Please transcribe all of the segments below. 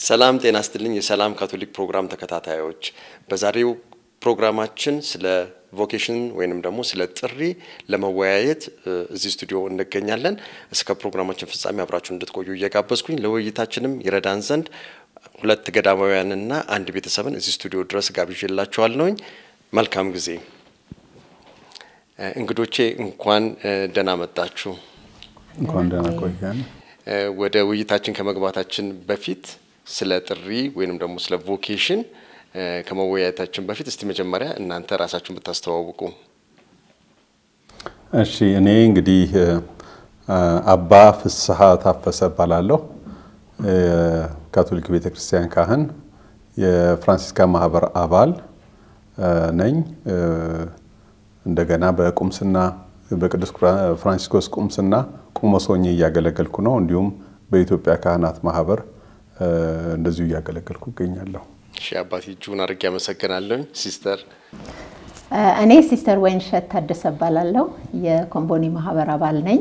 ሰላም ጤና ስትልኝ የሰላም ካቶሊክ ፕሮግራም ተከታታዮች፣ በዛሬው ፕሮግራማችን ስለ ቮኬሽን ወይንም ደግሞ ስለ ጥሪ ለመወያየት እዚህ ስቱዲዮ እንገኛለን። እስከ ፕሮግራማችን ፍጻሜ አብራችሁ እንድትቆዩ እየጋበዝኩኝ ለውይይታችንም ይረዳን ዘንድ ሁለት ገዳማውያንና አንድ ቤተሰብን እዚህ ስቱዲዮ ድረስ ጋብዤላችኋለሁኝ። መልካም ጊዜ። እንግዶቼ እንኳን ደህና መጣችሁ። እንኳን ደህና ቆያን። ወደ ውይይታችን ከመግባታችን በፊት ስለ ጥሪ ወይንም ደግሞ ስለ ቮኬሽን ከመወያየታችን በፊት እስቲ መጀመሪያ እናንተ ራሳችሁን ብታስተዋውቁ። እሺ፣ እኔ እንግዲህ አባ ፍስሐ ታፈሰ እባላለሁ። ካቶሊክ ቤተ ክርስቲያን ካህን፣ የፍራንሲስካ ማህበር አባል ነኝ። እንደገና በቁምስና በቅዱስ ፍራንሲስኮስ ቁምስና ቆሞስ ሆኜ እያገለገልኩ ነው። እንዲሁም በኢትዮጵያ ካህናት ማህበር እንደዚሁ እያገለገልኩ እገኛለሁ። እሺ አባቴ እጅጉን አድርጌ አመሰግናለሁ። ሲስተር እኔ ሲስተር ወይንሸት ታደሰ እባላለሁ። የኮምቦኒ ማህበር አባል ነኝ።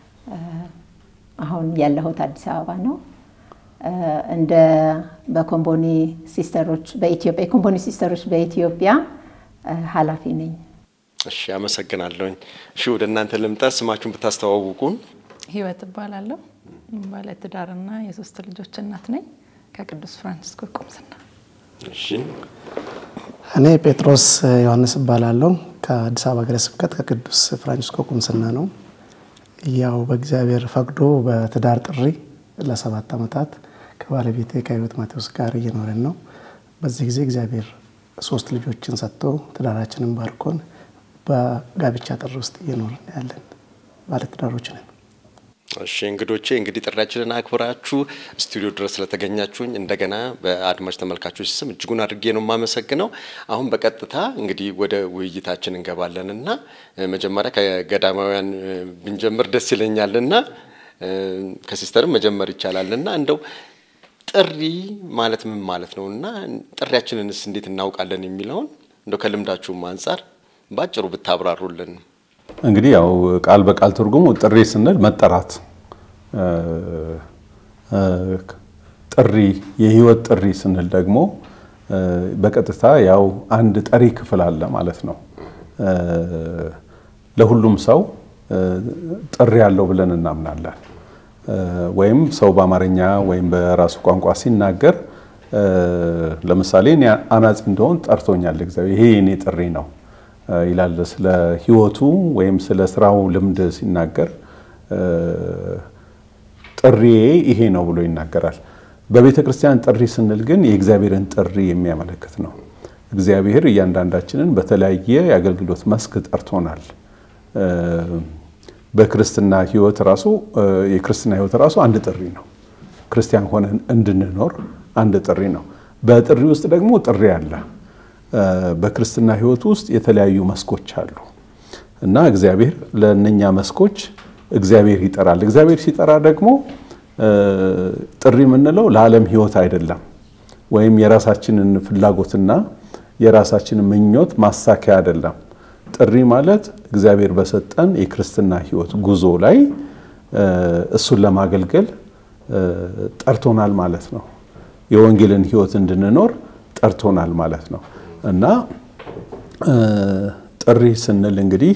አሁን ያለሁት አዲስ አበባ ነው። እንደ በኮምቦኒ ሲስተሮች በኢትዮጵያ የኮምቦኒ ሲስተሮች በኢትዮጵያ ኃላፊ ነኝ። እሺ አመሰግናለሁኝ። እሺ ወደ እናንተ ልምጣ። ስማችሁን ብታስተዋውቁን። ህይወት እባላለሁ። ባለ ትዳርና የሶስት ልጆች እናት ነኝ ከቅዱስ ፍራንሲስኮ ቁምስና። እሺ እኔ ጴጥሮስ ዮሐንስ እባላለሁ ከአዲስ አበባ ሀገረ ስብከት ከቅዱስ ፍራንሲስኮ ቁምስና ነው። ያው በእግዚአብሔር ፈቅዶ በትዳር ጥሪ ለሰባት ዓመታት ከባለቤቴ ከህይወት ማቴዎስ ጋር እየኖረን ነው። በዚህ ጊዜ እግዚአብሔር ሶስት ልጆችን ሰጥቶ ትዳራችንን ባርኮን በጋብቻ ጥሪ ውስጥ እየኖርን ያለን ባለትዳሮች ነን። እሺ እንግዶቼ እንግዲህ ጥሪያችንን አክብራችሁ ስቱዲዮ ድረስ ስለተገኛችሁኝ እንደገና በአድማጭ ተመልካቾች ስም እጅጉን አድርጌ ነው የማመሰግነው። አሁን በቀጥታ እንግዲህ ወደ ውይይታችን እንገባለን እና መጀመሪያ ከገዳማውያን ብንጀምር ደስ ይለኛል እና ከሲስተርም መጀመር ይቻላል እና እንደው ጥሪ ማለት ምን ማለት ነው እና ጥሪያችንንስ እንዴት እናውቃለን የሚለውን እንደው ከልምዳችሁም አንጻር ባጭሩ ብታብራሩልን። እንግዲህ ያው ቃል በቃል ትርጉሙ ጥሪ ስንል መጠራት፣ ጥሪ የህይወት ጥሪ ስንል ደግሞ በቀጥታ ያው አንድ ጠሪ ክፍል አለ ማለት ነው። ለሁሉም ሰው ጥሪ ያለው ብለን እናምናለን። ወይም ሰው በአማርኛ ወይም በራሱ ቋንቋ ሲናገር ለምሳሌ እኔ አናጺ እንደሆን ጠርቶኛል እግዚአብሔር፣ ይሄ የኔ ጥሪ ነው ይላል። ስለ ህይወቱ ወይም ስለ ስራው ልምድ ሲናገር ጥሪዬ ይሄ ነው ብሎ ይናገራል። በቤተ ክርስቲያን ጥሪ ስንል ግን የእግዚአብሔርን ጥሪ የሚያመለክት ነው። እግዚአብሔር እያንዳንዳችንን በተለያየ የአገልግሎት መስክ ጠርቶናል። በክርስትና ህይወት ራሱ የክርስትና ህይወት ራሱ አንድ ጥሪ ነው። ክርስቲያን ሆነን እንድንኖር አንድ ጥሪ ነው። በጥሪ ውስጥ ደግሞ ጥሪ አለ። በክርስትና ህይወት ውስጥ የተለያዩ መስኮች አሉ እና እግዚአብሔር ለእነኛ መስኮች እግዚአብሔር ይጠራል። እግዚአብሔር ሲጠራ ደግሞ ጥሪ የምንለው ለዓለም ህይወት አይደለም፣ ወይም የራሳችንን ፍላጎትና የራሳችንን ምኞት ማሳኪያ አይደለም። ጥሪ ማለት እግዚአብሔር በሰጠን የክርስትና ህይወት ጉዞ ላይ እሱን ለማገልገል ጠርቶናል ማለት ነው። የወንጌልን ህይወት እንድንኖር ጠርቶናል ማለት ነው እና ጥሪ ስንል እንግዲህ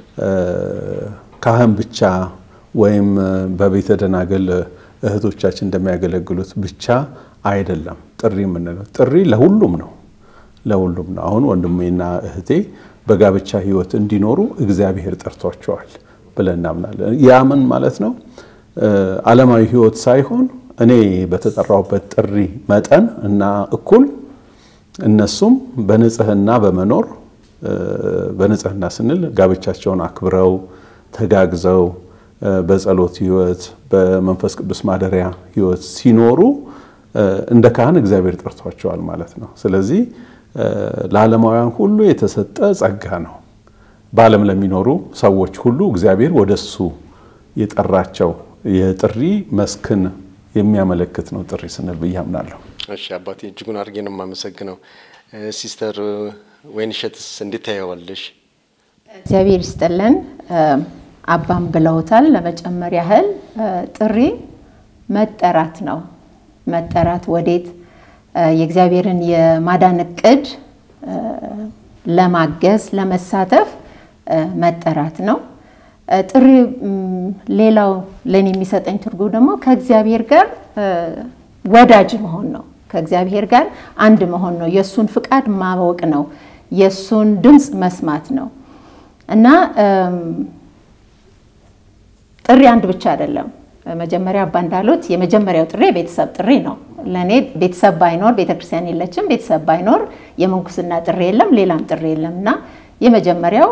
ካህን ብቻ ወይም በቤተ ደናግል እህቶቻችን እንደሚያገለግሉት ብቻ አይደለም ጥሪ የምንለው። ጥሪ ለሁሉም ነው፣ ለሁሉም ነው። አሁን ወንድሜና እህቴ በጋብቻ ህይወት እንዲኖሩ እግዚአብሔር ጠርቷቸዋል ብለን እናምናለን። ያ ምን ማለት ነው? ዓለማዊ ህይወት ሳይሆን እኔ በተጠራውበት ጥሪ መጠን እና እኩል እነሱም በንጽህና በመኖር በንጽህና ስንል ጋብቻቸውን አክብረው ተጋግዘው በጸሎት ህይወት በመንፈስ ቅዱስ ማደሪያ ህይወት ሲኖሩ እንደ ካህን እግዚአብሔር ጠርቷቸዋል ማለት ነው። ስለዚህ ለዓለማውያን ሁሉ የተሰጠ ጸጋ ነው። በዓለም ለሚኖሩ ሰዎች ሁሉ እግዚአብሔር ወደሱ የጠራቸው የጥሪ መስክን የሚያመለክት ነው ጥሪ ስንል ብዬ አምናለሁ። እሺ አባቴ እጅጉን አድርጌ ነው የማመሰግነው። ሲስተር ወይንሸትስ እንዴት ታየዋለሽ? እግዚአብሔር ይስጥልን። አባም ብለውታል። ለመጨመር ያህል ጥሪ መጠራት ነው። መጠራት ወዴት የእግዚአብሔርን የማዳን እቅድ ለማገዝ ለመሳተፍ መጠራት ነው። ጥሪ ሌላው ለእኔ የሚሰጠኝ ትርጉም ደግሞ ከእግዚአብሔር ጋር ወዳጅ መሆን ነው። ከእግዚአብሔር ጋር አንድ መሆን ነው። የእሱን ፍቃድ ማወቅ ነው። የእሱን ድምፅ መስማት ነው እና ጥሪ አንድ ብቻ አይደለም። መጀመሪያ አባ እንዳሉት የመጀመሪያው ጥሪ የቤተሰብ ጥሪ ነው። ለእኔ ቤተሰብ ባይኖር ቤተክርስቲያን የለችም። ቤተሰብ ባይኖር የምንኩስና ጥሪ የለም፣ ሌላም ጥሪ የለም እና የመጀመሪያው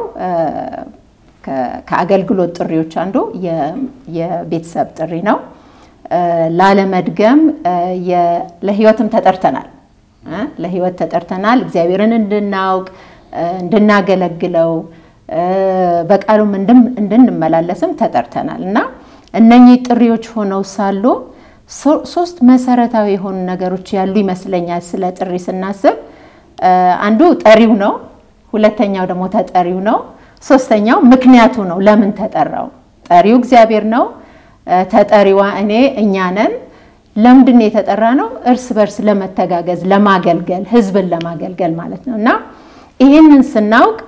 ከአገልግሎት ጥሪዎች አንዱ የቤተሰብ ጥሪ ነው። ላለመድገም ለህይወትም ተጠርተናል። ለህይወት ተጠርተናል። እግዚአብሔርን እንድናውቅ እንድናገለግለው በቃሉም እንድንመላለስም ተጠርተናል እና እነኚህ ጥሪዎች ሆነው ሳሉ ሶስት መሰረታዊ የሆኑ ነገሮች ያሉ ይመስለኛል። ስለ ጥሪ ስናስብ አንዱ ጠሪው ነው፣ ሁለተኛው ደግሞ ተጠሪው ነው፣ ሶስተኛው ምክንያቱ ነው። ለምን ተጠራው? ጠሪው እግዚአብሔር ነው። ተጠሪዋ እኔ እኛ ነን። ለምንድን ነው የተጠራ ነው? እርስ በርስ ለመተጋገዝ፣ ለማገልገል፣ ህዝብን ለማገልገል ማለት ነው እና ይህንን ስናውቅ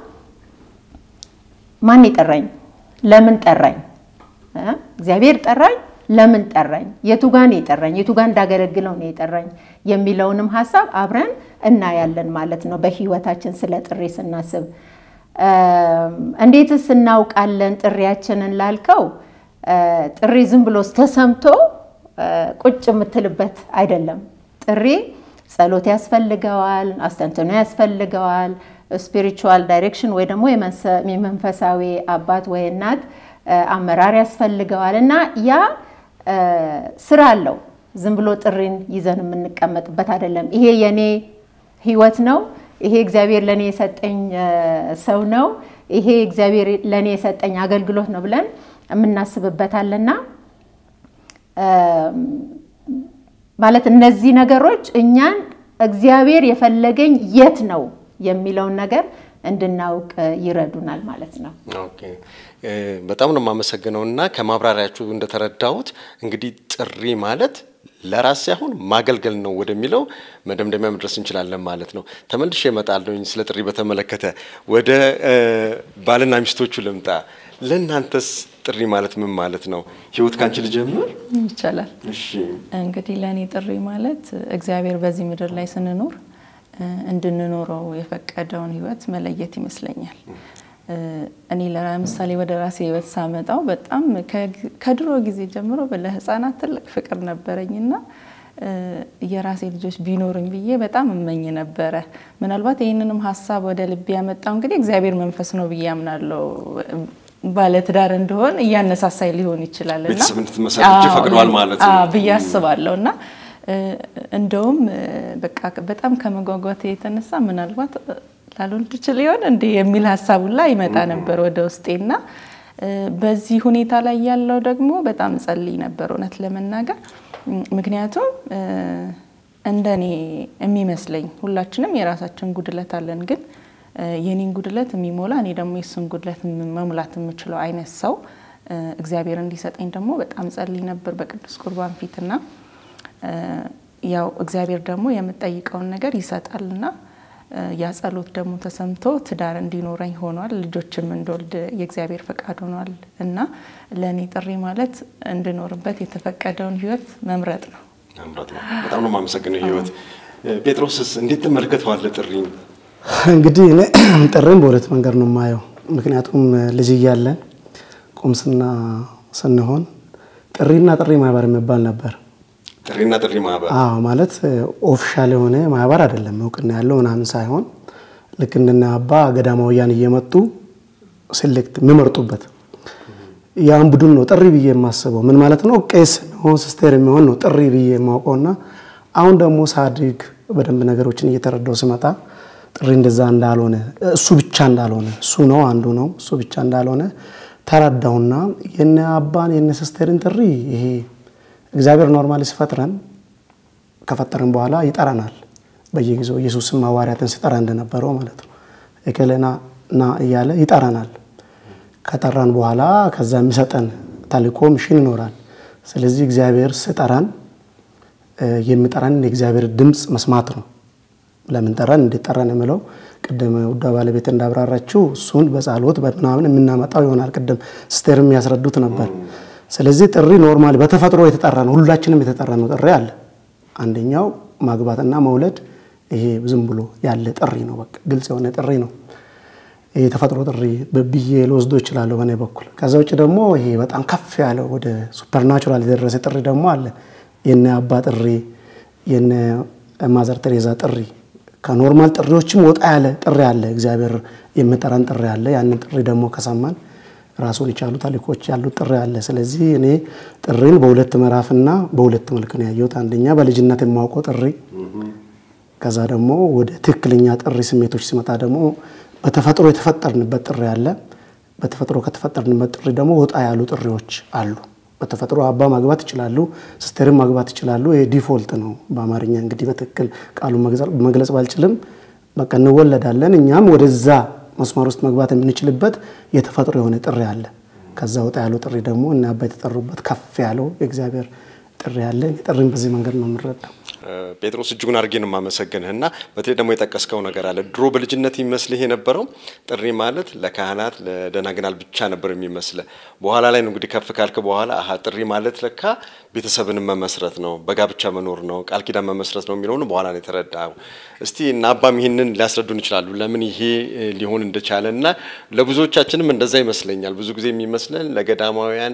ማን የጠራኝ? ለምን ጠራኝ? እግዚአብሔር ጠራኝ። ለምን ጠራኝ? የቱ ጋር ነው የጠራኝ? የቱ ጋር እንዳገለግለው ነው የጠራኝ የሚለውንም ሀሳብ አብረን እናያለን ማለት ነው። በህይወታችን ስለ ጥሪ ስናስብ እንዴትስ እናውቃለን ጥሪያችንን ላልከው ጥሪ ዝም ብሎ ተሰምቶ ቁጭ የምትልበት አይደለም። ጥሪ ጸሎት ያስፈልገዋል፣ አስተንትኖ ያስፈልገዋል፣ ስፒሪቹዋል ዳይሬክሽን ወይ ደግሞ የመንፈሳዊ አባት ወይ እናት አመራር ያስፈልገዋል እና ያ ስራ አለው። ዝም ብሎ ጥሪን ይዘን የምንቀመጥበት አይደለም። ይሄ የኔ ህይወት ነው፣ ይሄ እግዚአብሔር ለእኔ የሰጠኝ ሰው ነው፣ ይሄ እግዚአብሔር ለእኔ የሰጠኝ አገልግሎት ነው ብለን የምናስብበታልና ማለት እነዚህ ነገሮች እኛን እግዚአብሔር የፈለገኝ የት ነው የሚለውን ነገር እንድናውቅ ይረዱናል ማለት ነው። ኦኬ በጣም ነው የማመሰግነው እና ከማብራሪያችሁ እንደተረዳሁት እንግዲህ ጥሪ ማለት ለራስ ሳይሆን ማገልገል ነው ወደሚለው መደምደሚያ መድረስ እንችላለን ማለት ነው። ተመልሼ እመጣለሁኝ ስለ ጥሪ በተመለከተ ወደ ባልና ሚስቶቹ ልምጣ። ለእናንተስ ጥሪ ማለት ምን ማለት ነው? ህይወት ካንቺ ልጀምር ይቻላል። እሺ እንግዲህ ለእኔ ጥሪ ማለት እግዚአብሔር በዚህ ምድር ላይ ስንኖር እንድንኖረው የፈቀደውን ህይወት መለየት ይመስለኛል። እኔ ለምሳሌ ወደ ራሴ ህይወት ሳመጣው በጣም ከድሮ ጊዜ ጀምሮ ለህፃናት ትልቅ ፍቅር ነበረኝና የራሴ ልጆች ቢኖርኝ ብዬ በጣም እመኝ ነበረ። ምናልባት ይህንንም ሀሳብ ወደ ልቤ ያመጣው እንግዲህ እግዚአብሔር መንፈስ ነው ብዬ አምናለሁ። ባለትዳር እንደሆን እያነሳሳይ ሊሆን ይችላል እና ቤተሰብ እንድትመሰርች ፈቅዷል ማለት ነው ብዬ አስባለሁ እና እንደውም በቃ በጣም ከመጓጓት የተነሳ ምናልባት ላልወልድ ችል ይሆን እንዴ የሚል ሀሳብ ሁላ ይመጣ ነበር ወደ ውስጤና በዚህ ሁኔታ ላይ ያለው ደግሞ በጣም ጸልይ ነበር እውነት ለመናገር ምክንያቱም እንደኔ የሚመስለኝ ሁላችንም የራሳችን ጉድለት አለን ግን የኔን ጉድለት የሚሞላ እኔ ደግሞ የሱን ጉድለት መሙላት የምችለው አይነት ሰው እግዚአብሔር እንዲሰጠኝ ደግሞ በጣም ጸልይ ነበር በቅዱስ ቁርባን ፊትና ያው እግዚአብሔር ደግሞ የምጠይቀውን ነገር ይሰጣልና ያ ጸሎት ደግሞ ተሰምቶ ትዳር እንዲኖረኝ ሆኗል። ልጆችም እንደወልድ የእግዚአብሔር ፈቃድ ሆኗል እና ለእኔ ጥሪ ማለት እንድኖርበት የተፈቀደውን ህይወት መምረጥ ነው። መምረጥ ነው። በጣም ነው የማመሰግነው ህይወት። ጴጥሮስስ እንዴት ትመለከተዋለህ ጥሪ? እንግዲህ እኔ ጥሪም በሁለት መንገድ ነው የማየው። ምክንያቱም ልጅ እያለን ቁምስና ስንሆን ጥሪና ጥሪ ማህበር የሚባል ነበር። ጥሪና ጥሪ ማህበር አዎ ማለት ኦፊሻል የሆነ ማህበር አይደለም፣ እውቅና ያለው ምናምን ሳይሆን ልክ እንደነ አባ ገዳማውያን እየመጡ ሴሌክት የሚመርጡበት ያን ቡድን ነው ጥሪ ብዬ የማስበው። ምን ማለት ነው? ቄስ የሚሆን ሲስቴር የሚሆን ነው ጥሪ ብዬ የማውቀውና አሁን ደግሞ ሳድግ በደንብ ነገሮችን እየተረዳው ስመጣ ጥሪ እንደዛ እንዳልሆነ እሱ ብቻ እንዳልሆነ እሱ ነው አንዱ ነው እሱ ብቻ እንዳልሆነ ተረዳውና የነ አባን የነ ሲስቴርን ጥሪ ይሄ እግዚአብሔር ኖርማሊ ሲፈጥረን ከፈጠረን በኋላ ይጠራናል። በየጊዜው ኢየሱስም ሐዋርያትን ሲጠራ እንደነበረው ማለት ነው። እከሌና ና እያለ ይጠራናል። ከጠራን በኋላ ከዛ የሚሰጠን ተልእኮ ሚሽን ይኖራል። ስለዚህ እግዚአብሔር ሲጠራን የሚጠራንን የእግዚአብሔር ድምፅ መስማት ነው። ለምን ጠራን፣ እንዴት ጠራን የምለው ቅድም ውዷ ባለቤት እንዳብራራችው እሱን በጸሎት በምናምን የምናመጣው ይሆናል። ቅድም ስቴር የሚያስረዱት ነበር። ስለዚህ ጥሪ ኖርማሊ በተፈጥሮ የተጠራ ነው። ሁላችንም የተጠራ ነው ጥሪ አለ። አንደኛው ማግባትና መውለድ ይሄ ዝም ብሎ ያለ ጥሪ ነው። በቃ ግልጽ የሆነ ጥሪ ነው። ይሄ የተፈጥሮ ጥሪ ብዬ ልወስዶ እችላለሁ በእኔ በኩል። ከዛ ውጭ ደግሞ ይሄ በጣም ከፍ ያለው ወደ ሱፐርናቹራል የደረሰ ጥሪ ደግሞ አለ። የነ አባ ጥሪ፣ የነ ማዘር ቴሬዛ ጥሪ ከኖርማል ጥሪዎችም ወጣ ያለ ጥሪ አለ። እግዚአብሔር የሚጠራን ጥሪ አለ። ያንን ጥሪ ደግሞ ከሰማን ራሱን የቻሉ ታሪኮች ያሉት ጥሪ አለ። ስለዚህ እኔ ጥሪን በሁለት ምዕራፍና በሁለት መልክ ነው ያየሁት። አንደኛ በልጅነት የማውቀው ጥሪ፣ ከዛ ደግሞ ወደ ትክክለኛ ጥሪ ስሜቶች ሲመጣ ደግሞ በተፈጥሮ የተፈጠርንበት ጥሪ አለ። በተፈጥሮ ከተፈጠርንበት ጥሪ ደግሞ ወጣ ያሉ ጥሪዎች አሉ። በተፈጥሮ አባ ማግባት ይችላሉ፣ ሲስተርም ማግባት ይችላሉ። ይሄ ዲፎልት ነው በአማርኛ እንግዲህ በትክክል ቃሉን መግለጽ ባልችልም በቃ እንወለዳለን። እኛም ወደዛ መስመር ውስጥ መግባት የምንችልበት የተፈጥሮ የሆነ ጥሪ አለ። ከዛ ወጣ ያለው ጥሪ ደግሞ እና አባ የተጠሩበት ከፍ ያለው የእግዚአብሔር ጥሪ አለ። ጥሪን በዚህ መንገድ ነው የምንረዳው። ጴጥሮስ እጅጉን አድርጌ ነው የማመሰግንህ እና በተለይ ደግሞ የጠቀስከው ነገር አለ። ድሮ በልጅነት ይመስልህ የነበረው ጥሪ ማለት ለካህናት ለደናግናል ብቻ ነበር የሚመስልህ። በኋላ ላይ ነው እንግዲህ ከፍ ካልክ በኋላ አሀ ጥሪ ማለት ለካ ቤተሰብንም መመስረት ነው፣ በጋብቻ መኖር ነው፣ ቃል ኪዳን መመስረት ነው የሚለውን በኋላ ነው የተረዳው። እስቲ እና አባም ይህንን ሊያስረዱን ይችላሉ፣ ለምን ይሄ ሊሆን እንደቻለ እና ለብዙዎቻችንም እንደዛ ይመስለኛል። ብዙ ጊዜ የሚመስለን ለገዳማውያን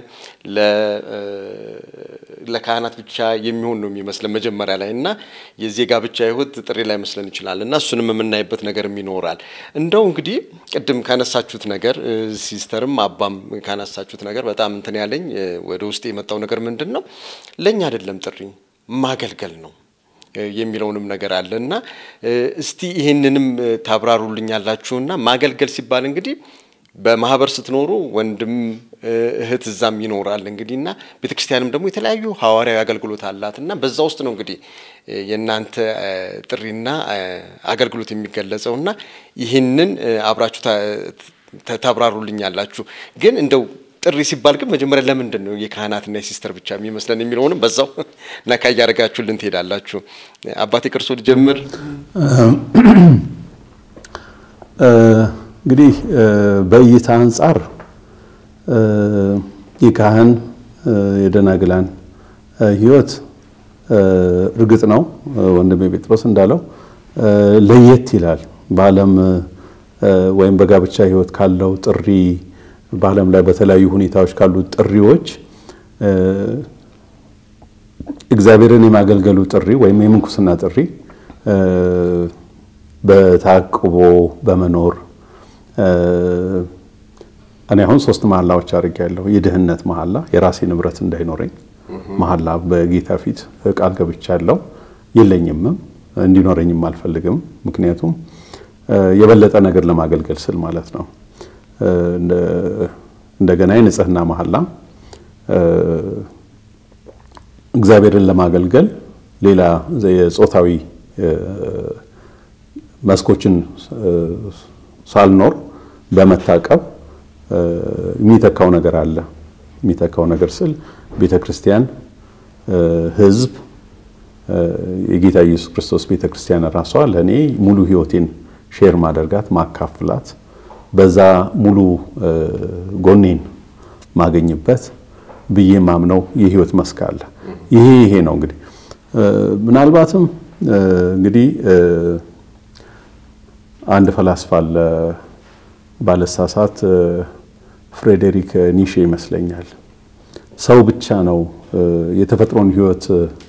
ለካህናት ብቻ የሚሆን ነው የሚመስለን መጀመሪያ ላይ እና የዚህ የጋብቻ ሕይወት ጥሪ ላይ መስለን ይችላል እና እሱንም የምናይበት ነገርም ይኖራል። እንደው እንግዲህ ቅድም ካነሳችሁት ነገር ሲስተርም አባም ካነሳችሁት ነገር በጣም እንትን ያለኝ ወደ ውስጥ የመጣው ነገር ምንድን ነው ለእኛ አይደለም ጥሪ ማገልገል ነው የሚለውንም ነገር አለ እና እስቲ ይህንንም ታብራሩልኛላችሁና ማገልገል ሲባል እንግዲህ በማህበር ስትኖሩ ወንድም እህት እዛም ይኖራል እንግዲህ እና ቤተክርስቲያንም ደግሞ የተለያዩ ሐዋርያዊ አገልግሎት አላት እና በዛ ውስጥ ነው እንግዲህ የእናንተ ጥሪና አገልግሎት የሚገለጸው እና ይህንን አብራችሁ ታብራሩልኛላችሁ። ግን እንደው ጥሪ ሲባል ግን መጀመሪያ ለምንድን ነው የካህናትና የሲስተር ብቻ የሚመስለን የሚለውንም በዛው ነካ እያደረጋችሁልን ትሄዳላችሁ። አባቴ ቅርሶ ልጀምር። እንግዲህ በእይታ አንጻር የካህን የደናግላን ሕይወት እርግጥ ነው ወንድሜ ጴጥሮስ እንዳለው ለየት ይላል። በዓለም ወይም በጋብቻ ሕይወት ካለው ጥሪ በዓለም ላይ በተለያዩ ሁኔታዎች ካሉ ጥሪዎች እግዚአብሔርን የማገልገሉ ጥሪ ወይም የምንኩስና ጥሪ በታቅቦ በመኖር እኔ አሁን ሶስት መሐላዎች አድርጌያለሁ። የድህነት መሐላ፣ የራሴ ንብረት እንዳይኖረኝ መሐላ በጌታ ፊት ቃል ገብቻለሁ። የለኝምም እንዲኖረኝም አልፈልግም። ምክንያቱም የበለጠ ነገር ለማገልገል ስል ማለት ነው። እንደገና የንጽህና መሐላ እግዚአብሔርን ለማገልገል ሌላ የጾታዊ መስኮችን ሳልኖር በመታቀብ የሚተካው ነገር አለ። የሚተካው ነገር ስል ቤተ ክርስቲያን፣ ሕዝብ፣ የጌታ ኢየሱስ ክርስቶስ ቤተ ክርስቲያን ራሷ ለእኔ ሙሉ ሕይወቴን ሼር ማደርጋት ማካፍላት፣ በዛ ሙሉ ጎኔን ማገኝበት ብዬ ማምነው የህይወት መስክ አለ። ይሄ ይሄ ነው እንግዲህ ምናልባትም እንግዲህ አንድ ፈላስፋ አለ ባለሳሳት ፍሬዴሪክ ኒሼ ይመስለኛል። ሰው ብቻ ነው የተፈጥሮን ህይወት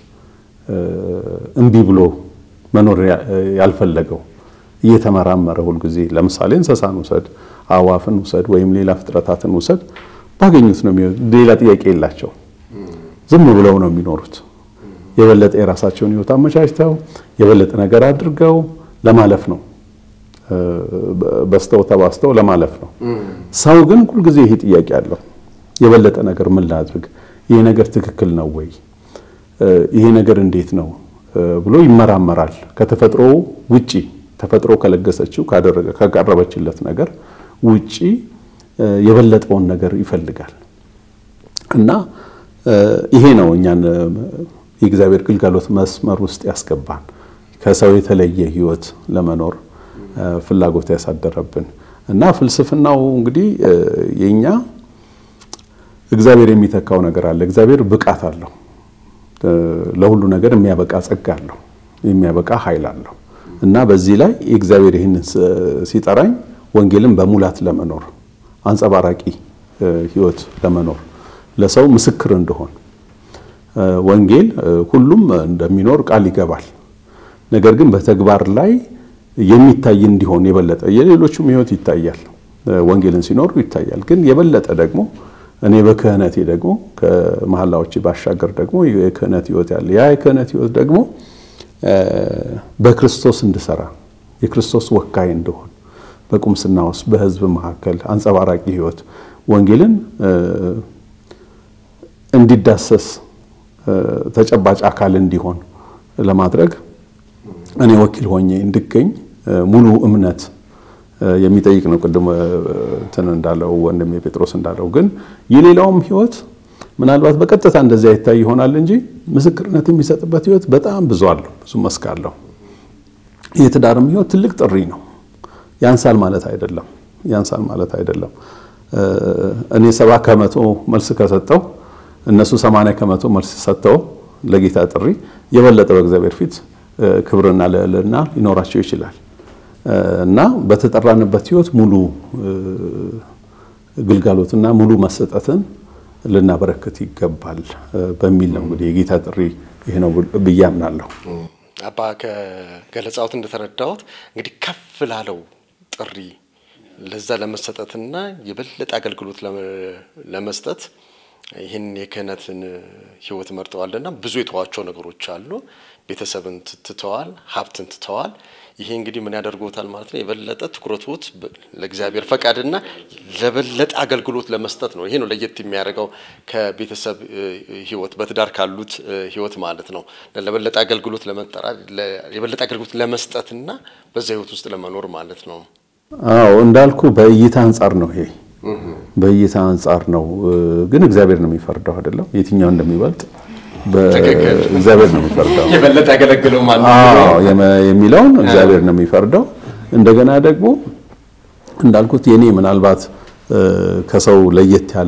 እምቢ ብሎ መኖር ያልፈለገው እየተመራመረ ሁልጊዜ። ለምሳሌ እንስሳን ውሰድ፣ አዋፍን ውሰድ፣ ወይም ሌላ ፍጥረታትን ውሰድ፣ ባገኙት ነው የሚሆኑት። ሌላ ጥያቄ የላቸው። ዝም ብለው ነው የሚኖሩት። የበለጠ የራሳቸውን ህይወት አመቻችተው የበለጠ ነገር አድርገው ለማለፍ ነው በስተው ተባስተው ለማለፍ ነው። ሰው ግን ሁልጊዜ ይሄ ጥያቄ አለው። የበለጠ ነገር ምን ላድርግ? ይሄ ነገር ትክክል ነው ወይ? ይሄ ነገር እንዴት ነው ብሎ ይመራመራል። ከተፈጥሮ ውጪ ተፈጥሮ ከለገሰችው ካደረገ ካቀረበችለት ነገር ውጪ የበለጠውን ነገር ይፈልጋል እና ይሄ ነው እኛን የእግዚአብሔር ግልጋሎት መስመር ውስጥ ያስገባን ከሰው የተለየ ህይወት ለመኖር ፍላጎት ያሳደረብን እና ፍልስፍናው እንግዲህ የኛ እግዚአብሔር የሚተካው ነገር አለ። እግዚአብሔር ብቃት አለው። ለሁሉ ነገር የሚያበቃ ጸጋ አለው፣ የሚያበቃ ኃይል አለው እና በዚህ ላይ እግዚአብሔር ይህንን ሲጠራኝ ወንጌልን በሙላት ለመኖር አንጸባራቂ ህይወት ለመኖር ለሰው ምስክር እንደሆን ወንጌል ሁሉም እንደሚኖር ቃል ይገባል። ነገር ግን በተግባር ላይ የሚታይ እንዲሆን የበለጠ የሌሎቹም ህይወት ይታያል፣ ወንጌልን ሲኖሩ ይታያል። ግን የበለጠ ደግሞ እኔ በክህነቴ ደግሞ ከመሐላዎች ባሻገር ደግሞ የክህነት ህይወት ያለ ያ የክህነት ህይወት ደግሞ በክርስቶስ እንድሰራ የክርስቶስ ወካይ እንደሆን በቁምስና ውስጥ በህዝብ መካከል አንጸባራቂ ህይወት ወንጌልን እንዲዳሰስ ተጨባጭ አካል እንዲሆን ለማድረግ እኔ ወኪል ሆኜ እንድገኝ ሙሉ እምነት የሚጠይቅ ነው። ቅድም እንትን እንዳለው ወንድሜ ጴጥሮስ እንዳለው ግን የሌላውም ህይወት ምናልባት በቀጥታ እንደዚያ ይታይ ይሆናል እንጂ ምስክርነት የሚሰጥበት ህይወት በጣም ብዙ አለው፣ ብዙ መስክ አለው። የትዳርም ህይወት ትልቅ ጥሪ ነው። ያንሳል ማለት አይደለም፣ ያንሳል ማለት አይደለም። እኔ ሰባ ከመቶ መልስ ከሰጠው እነሱ ሰማንያ ከመቶ መልስ ሰጥተው ለጌታ ጥሪ የበለጠ በእግዚአብሔር ፊት ክብርና ልዕልና ሊኖራቸው ይችላል እና በተጠራንበት ህይወት ሙሉ ግልጋሎትና ሙሉ መሰጠትን ልናበረክት ይገባል በሚል ነው እንግዲህ የጌታ ጥሪ ይሄ ነው ብዬ አምናለሁ። አባ ከገለጻዎት እንደተረዳሁት እንግዲህ ከፍ ላለው ጥሪ ለዛ ለመሰጠትና የበለጠ አገልግሎት ለመስጠት ይህን የክህነትን ህይወት መርጠዋልና ብዙ የተዋቸው ነገሮች አሉ። ቤተሰብን ትተዋል፣ ሀብትን ትተዋል። ይሄ እንግዲህ ምን ያደርጎታል ማለት ነው? የበለጠ ትኩረቶት ለእግዚአብሔር ፈቃድና ለበለጠ አገልግሎት ለመስጠት ነው። ይሄ ነው ለየት የሚያደርገው ከቤተሰብ ህይወት በትዳር ካሉት ህይወት ማለት ነው። ለበለጠ አገልግሎት ለመጠራት የበለጠ አገልግሎት ለመስጠትና በዛ ህይወት ውስጥ ለመኖር ማለት ነው። አዎ እንዳልኩ በእይታ አንጻር ነው ይሄ በእይታ አንጻር ነው። ግን እግዚአብሔር ነው የሚፈርደው አይደለም። የትኛው እንደሚበልጥ እግዚአብሔር ነው የሚፈርደው። የበለጠ ያገለግለው ማለት አዎ የሚለውን እግዚአብሔር ነው የሚፈርደው። እንደገና ደግሞ እንዳልኩት የኔ ምናልባት ከሰው ለየት ያለ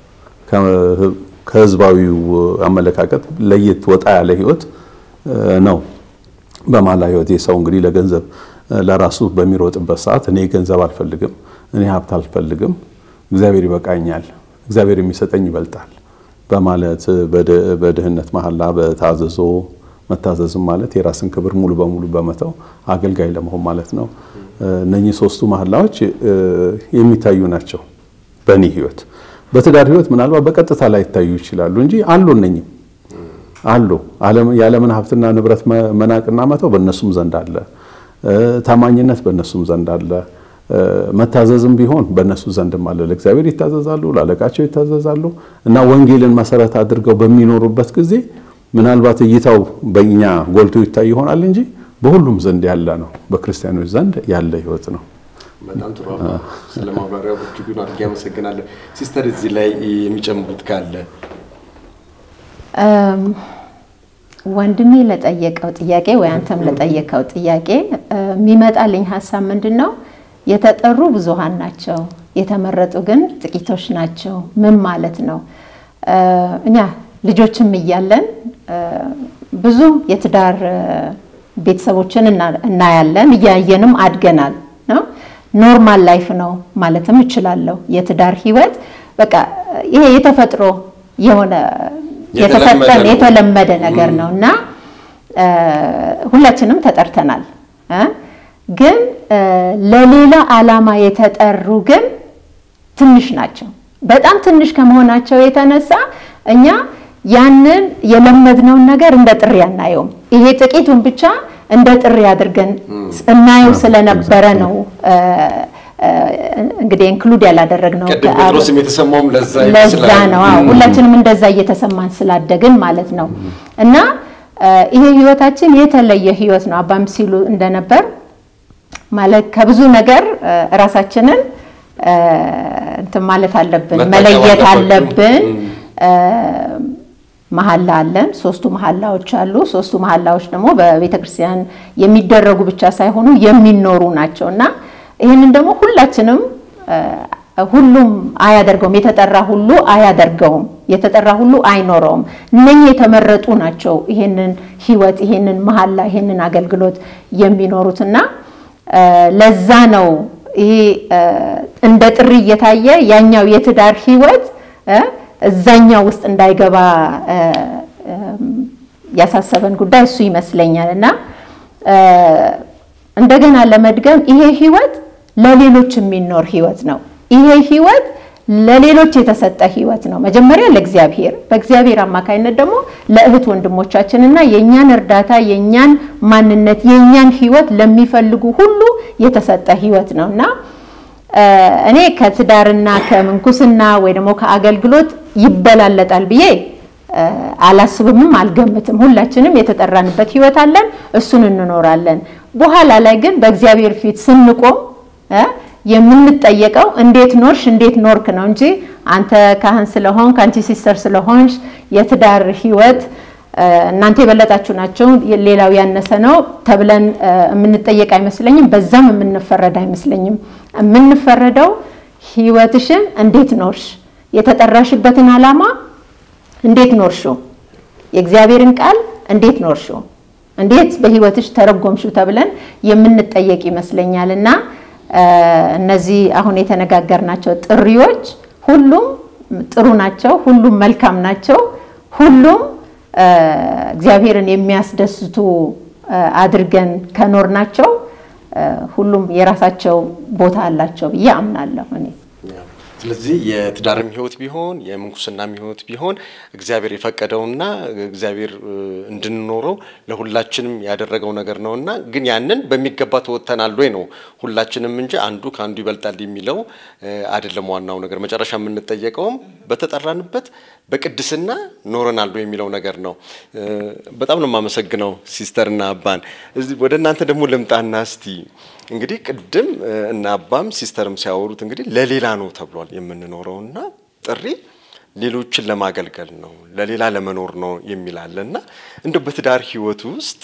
ከህዝባዊው አመለካከት ለየት ወጣ ያለ ህይወት ነው በማላ ህይወት የሰው እንግዲህ ለገንዘብ ለራሱ በሚሮጥበት ሰዓት እኔ ገንዘብ አልፈልግም፣ እኔ ሀብት አልፈልግም፣ እግዚአብሔር ይበቃኛል፣ እግዚአብሔር የሚሰጠኝ ይበልጣል በማለት በድህነት መሐላ በታዘዞ መታዘዝም ማለት የራስን ክብር ሙሉ በሙሉ በመተው አገልጋይ ለመሆን ማለት ነው። እነኚህ ሶስቱ መሐላዎች የሚታዩ ናቸው በእኔ ህይወት። በትዳር ህይወት ምናልባት በቀጥታ ላይ ይታዩ ይችላሉ እንጂ አሉ እነኚህም አሉ። የዓለምን ሀብትና ንብረት መናቅና መተው በእነሱም ዘንድ አለ። ታማኝነት በእነሱም ዘንድ አለ። መታዘዝም ቢሆን በእነሱ ዘንድም አለ። ለእግዚአብሔር ይታዘዛሉ፣ ለአለቃቸው ይታዘዛሉ እና ወንጌልን መሰረት አድርገው በሚኖሩበት ጊዜ ምናልባት እይታው በእኛ ጎልቶ ይታይ ይሆናል እንጂ በሁሉም ዘንድ ያለ ነው። በክርስቲያኖች ዘንድ ያለ ህይወት ነው። በጣም ጥሩ ስለ ማብራሪያው እጅጉን አድርጌ አመሰግናለሁ። ሲስተር እዚህ ላይ የሚጨምሩት ካለ ወንድሜ ለጠየቀው ጥያቄ ወይ አንተም ለጠየቀው ጥያቄ የሚመጣልኝ ሀሳብ ምንድን ነው? የተጠሩ ብዙሃን ናቸው፣ የተመረጡ ግን ጥቂቶች ናቸው። ምን ማለት ነው? እኛ ልጆችም እያለን ብዙ የትዳር ቤተሰቦችን እናያለን፣ እያየንም አድገናል ነው ኖርማል ላይፍ ነው ማለትም እችላለሁ። የትዳር ህይወት በቃ ይሄ የተፈጥሮ የሆነ የተሰጠን የተለመደ ነገር ነው እና ሁላችንም ተጠርተናል። ግን ለሌላ ዓላማ የተጠሩ ግን ትንሽ ናቸው። በጣም ትንሽ ከመሆናቸው የተነሳ እኛ ያንን የለመድነውን ነገር እንደ ጥሪ አናየውም። ይሄ ጥቂቱን ብቻ እንደ ጥሪ አድርገን እናየው ስለነበረ ነው እንግዲህ ኢንክሉድ ያላደረግነው ጴጥሮስም የተሰማውም ለዛ ለዛ ነው። አዎ ሁላችንም እንደዛ እየተሰማን ስላደግን ማለት ነው። እና ይሄ ህይወታችን የተለየ ህይወት ነው። አባም ሲሉ እንደነበር ማለት ከብዙ ነገር ራሳችንን እንትን ማለት አለብን፣ መለየት አለብን። መሐላ አለን። ሶስቱ መሐላዎች አሉ። ሶስቱ መሐላዎች ደግሞ በቤተ ክርስቲያን የሚደረጉ ብቻ ሳይሆኑ የሚኖሩ ናቸው እና ይህንን ደግሞ ሁላችንም ሁሉም አያደርገውም። የተጠራ ሁሉ አያደርገውም። የተጠራ ሁሉ አይኖረውም። እነኚህ የተመረጡ ናቸው ይሄንን ህይወት፣ ይሄንን መሐላ፣ ይሄንን አገልግሎት የሚኖሩትና ለዛ ነው ይሄ እንደ ጥሪ እየታየ ያኛው የትዳር ህይወት እዛኛው ውስጥ እንዳይገባ ያሳሰበን ጉዳይ እሱ ይመስለኛል እና እንደገና ለመድገም ይሄ ህይወት ለሌሎች የሚኖር ህይወት ነው። ይሄ ህይወት ለሌሎች የተሰጠ ህይወት ነው። መጀመሪያ ለእግዚአብሔር፣ በእግዚአብሔር አማካኝነት ደግሞ ለእህት ወንድሞቻችንና የእኛን እርዳታ፣ የእኛን ማንነት፣ የእኛን ህይወት ለሚፈልጉ ሁሉ የተሰጠ ህይወት ነው እና እኔ ከትዳርና ከምንኩስና ወይ ደግሞ ከአገልግሎት ይበላለጣል ብዬ አላስብምም አልገምትም። ሁላችንም የተጠራንበት ህይወት አለን፣ እሱን እንኖራለን። በኋላ ላይ ግን በእግዚአብሔር ፊት ስንቆም የምንጠየቀው እንዴት ኖርሽ፣ እንዴት ኖርክ ነው እንጂ አንተ ካህን ስለሆንክ አንቺ ሲስተር ስለሆንሽ የትዳር ህይወት እናንተ የበለጣችሁ ናቸው፣ ሌላው ያነሰ ነው ተብለን የምንጠየቅ አይመስለኝም። በዛም የምንፈረድ አይመስለኝም። የምንፈረደው ህይወትሽን እንዴት ኖርሽ፣ የተጠራሽበትን ዓላማ እንዴት ኖርሽው፣ የእግዚአብሔርን ቃል እንዴት ኖርሽው፣ እንዴት በህይወትሽ ተረጎምሽው ተብለን የምንጠየቅ ይመስለኛል እና እነዚህ አሁን የተነጋገርናቸው ጥሪዎች ሁሉም ጥሩ ናቸው፣ ሁሉም መልካም ናቸው፣ ሁሉም እግዚአብሔርን የሚያስደስቱ አድርገን ከኖር ናቸው ሁሉም የራሳቸው ቦታ አላቸው ብዬ አምናለሁ እኔ። ስለዚህ የትዳርም ህይወት ቢሆን የምንኩስናም ህይወት ቢሆን እግዚአብሔር የፈቀደውና እግዚአብሔር እንድንኖረው ለሁላችንም ያደረገው ነገር ነውና ግን ያንን በሚገባ ተወጥተናል ወይ ነው ሁላችንም እንጂ አንዱ ከአንዱ ይበልጣል የሚለው አይደለም። ዋናው ነገር መጨረሻ የምንጠየቀውም በተጠራንበት በቅድስና ኖረናል ወይ የሚለው ነገር ነው። በጣም ነው የማመሰግነው ሲስተርና አባን። ወደ እናንተ ደግሞ ልምጣና እስቲ እንግዲህ ቅድም እና አባም ሲስተርም ሲያወሩት እንግዲህ ለሌላ ነው ተብሏል የምንኖረውና ጥሪ ሌሎችን ለማገልገል ነው ለሌላ ለመኖር ነው የሚላለ እና እንደ በትዳር ህይወት ውስጥ